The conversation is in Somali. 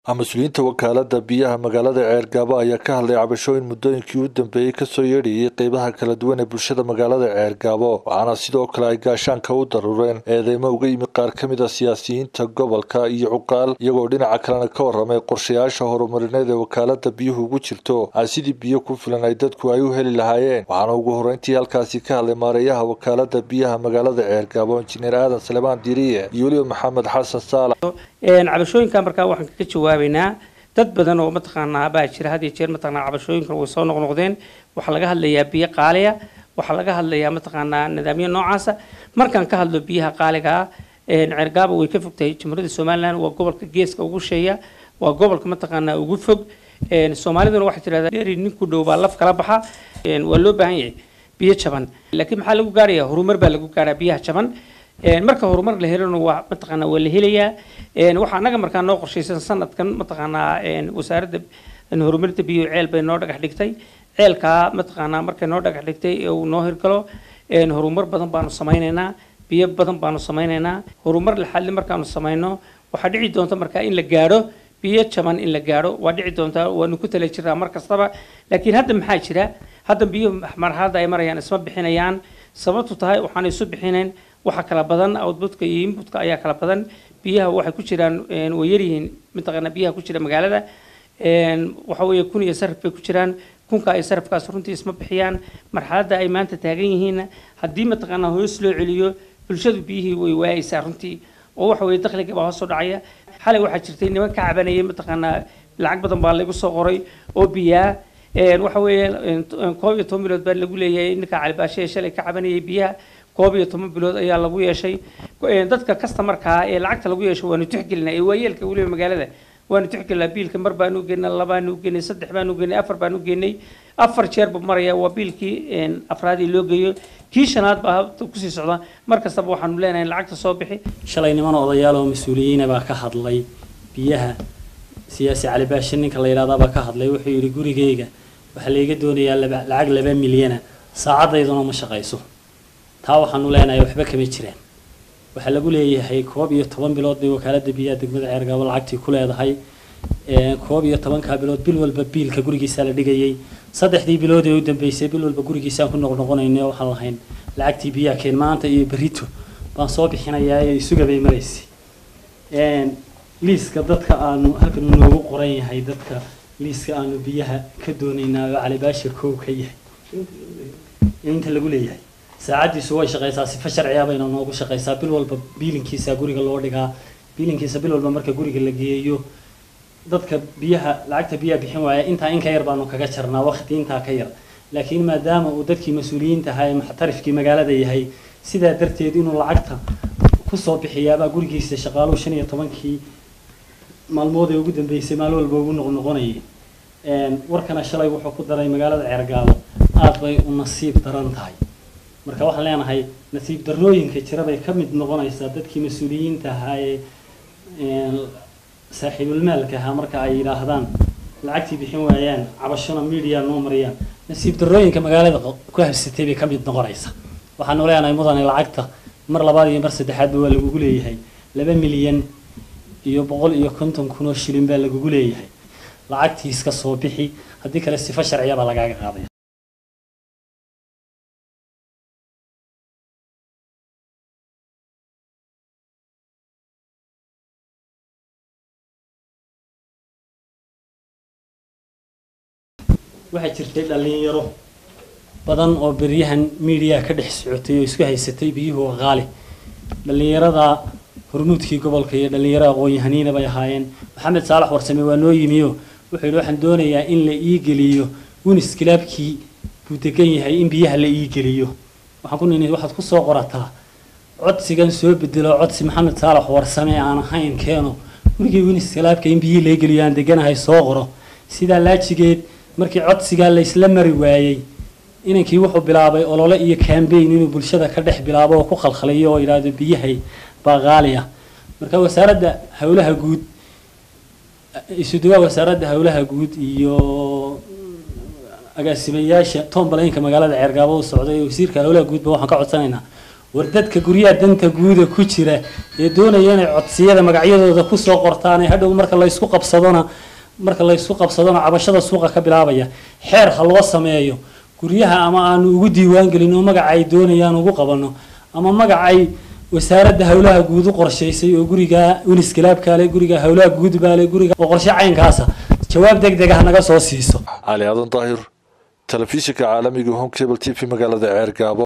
mas-uuliyiinta wakaalada biyaha magaalada ceergaabo ayaa ka hadlay cabashooyin muddooyinkii u dambeeyey kasoo yeedhayay qeybaha kala duwan ee bulshada magaalada ceergaabo waxaana sidoo kale ay gaashaanka u daruureen eedeymo uga yimid qaar ka mid a siyaasiyiinta gobolka iyo cuqaal iyagoo dhinaca kalena ka warramay qorshayaasha horumarineed ee wakaalada biyuhu ugu jirto aan sidii biyo ku filan ay dadku ay u heli lahaayeen waxaana ugu horreyntii halkaasi ka hadlay maareeyaha wakaalada biyaha magaalada ceergaabo injineer aadan salemaan diriye iyo weliba maxamed xasan saalax cabashooyinka markaa waxaan kaga jawaabaynaa dad badan oo mataqaanaa baa jira had iyo jeer mataqaanaa cabashooyinkan way soo noqnoqdeen waxaa laga hadlayaa biyo qaaliya waxaa laga hadlayaa mataqaanaa nidaamyo noocaasa markaan ka hadlo biyaha qaaliga ah ceergaabo way ka fogtahay jamhuuriyadda somaliland waa gobolka geeska ugu sheeya waa gobolka mataqaanaa ugu fog soomaaliduna waxay tidhahdaa dheri ninku dhow baa laf kala baxa waa loo baahan yahay biyo jaban laakiin maxaa lagu gaaraya horumar baa lagu gaaraa biyaha jaban marka horumar la helona waa mataqaanaa waa la helayaa waxaa annaga markaa noo qorshaysan sanadkan mataqaanaa wasaaradda horumarinta biyo ceel bay noo dhagax dhigtay ceelkaa mataqaanaa markay noo dhagax dhigtay ee uu noo hirgalo horumar badan baanu samaynaynaa biyo badan baanu samaynaynaa horumar laxadli markaanu samayno waxaa dhici doonta markaa in la gaadho biyo jaban in la gaadho waa dhici doontaa waanu ku tala jirnaa mar kastaba laakiin hadda maxaa jira hadda biyo marxaladda ay marayaan isma bixinayaan sababtu tahay waxaan isu bixinayn waxa kala badan outputka iyo inputka ayaa kala badan biyaha waxay ku jiraan way yaryihiin mataqaanaa biyaha ku jira magaalada waxa weeye kun iyo sarif bay ku jiraan kunka iyo sarifkaas runtii isma bixiyaan marxaladda ay maanta taagan yihiinna haddii mataqaanaa hoos loo celiyo bulshadu biyihii way waayeysaa runtii oo waxa weeye dakhliga baa hoos u dhacaya xalay waxaa jirtay niman ka cabanayay mataqaanaa lacag badan baa lagu soo qoray oo biyaa waxa weeye koob iyo toban bilood baa lagu leeyahay ninka calibaashe ee shalay ka cabanayay biyaha koob iyo toban bilood ayaa lagu yeeshay dadka kastamarkaa ee lacagta lagu yeesho waanu tixgelinaa ee waayeelka weliba magaalada waanu tixgelinaa biilka mar baanu geynay labaanu geynay saddex baanu geynay afar baanu geynay afar jeerba maraya waa biilkii afraadii loo geeyo kii shanaad baa kusii socda mar kastaba waxaanu leenahay lacagta soo bixi shalay niman odayaal oo mas-uuliyiina baa ka hadlay biyaha siyaasi cali baashe ninka la yidhahdaa baa ka hadlay wuxuu yidhi gurigayga waxaa layga doonayaa lacag laba milyana saacadayduna ma shaqayso taa waxaanu leenahay waxba kama jiraan waxaa lagu leeyahay koob iyo toban bilood bay wakaalada biyaha degmada ceergaabo lacagtii ku leedahay koob iyo tobankaa bilood bil walba biilka gurigiisaa la dhigayay saddexdii bilood ee u dambeysay bil walba gurigiisaan ku noqnoqonayna waxaan lahayn lacagtii biyaha keen maanta iyo berito baan soo bixinayaa ee isugabay maraysay liiska dadka aanu halkan noogu qoran yahay dadka liiska aanu biyaha ka doonaynaa oo calibaashir koow ka yahay inta lagu leeyahay saacaddiisu way shaqaysaa sifa sharciya bayna noogu shaqaysaa bil walba biilinkiisa guriga loo dhigaa biilinkiisa bil walba marka guriga la geeyo dadka biyaha lacagta biyaha bixin waaya intaa in ka yar baanu kaga jarnaa waqti intaa ka yar laakiin maadaama uu dadkii mas-uuliyiinta ahaa ee muxtarifkii magaalada yahay sidaa darteed inuu lacagta kusoo bixiyaabaa gurigiisa shaqaaluhu shan iyo tobankii maalmood ee ugu dambeysay maalin walba ugu noqnoqonayay warkana shalay wuxuu ku daray magaalada ceergaabo aad bay u nasiib daran tahay marka waxaan leenahay nasiib darrooyinka jira bay ka mid noqonaysaa dadkii mas-uuliyiinta ahaa ee saaxiibulmaalka ahaa marka ay yidhaahdaan lacagtii bixin waayaan cabashona media noo mariyaan nasiib darrooyinka magaalada ku habsatay bay ka mid noqonaysaa waxaanu leenahay mudane lacagta mar labaad iyo mar saddexaadba waa lagugu leeyahay laba milyan iyo boqol iyo konton kun oo shilin baa lagugu leeyahay lacagtii iska soo bixi haddii kale sifo sharciya baa lagaaga qaadaya waxaa jirtay dhalinyaro badan oo beryahan miidiyaha ka dhex socotay oo isku haysatay biyuhu waa qaali dhalinyarada hormuudkii gobolka iyo dhalinyaro aqoon-yahaniina bay ahaayeen maxamed saalax warsame waa noo yimiyo wuxuu yidhi waxaan doonayaa in la ii geliyo wunis kilaabkii buu degan yahay in biyaha la ii geliyo waxaan ku nini waxaad ku soo qorataa codsigan soo bedelo codsi maxamed saalax warsame aan ahayn keeno gurigii wunis kilaabka in biyihii la geliyo aan deganahay soo qoro sidaa laajigeed markii codsigaa la isla mari waayey inankii wuxuu bilaabay olole iyo cambaign inuu bulshada ka dhex bilaabo oo ku khalkhaliyo oo yidhaahdo biyahay baa qaali ah marka wasaaradda howlaha guud isuduwaa wasaaradda howlaha guud iyo agaasimayaasha tombalaynka magaalada ceergaabo u socday wasiirka howlaha guudba waxaan ka codsanaynaa war dadka guryaha danta guuda ku jira ee doonaya inay codsiyada magacyadooda kusoo qortaan ee hadhow marka laysku qabsadona marka laysku qabsadona cabashada suuqa ka bilaabaya xeer ha loo sameeyo guryaha ama aanu ugu diiwaan gelin oo magaca ay doonayaan ugu qabano ama magacay wasaaradda howlaha guud u qorshaysay oo guriga uniskilaabkaale guriga howlaha guud baale guriga oo qorshe caynkaasa jawaab deg deg ah naga soo siiso cali aadan daahir telefishinka caalamiga home cable t v magaalada ceergaabo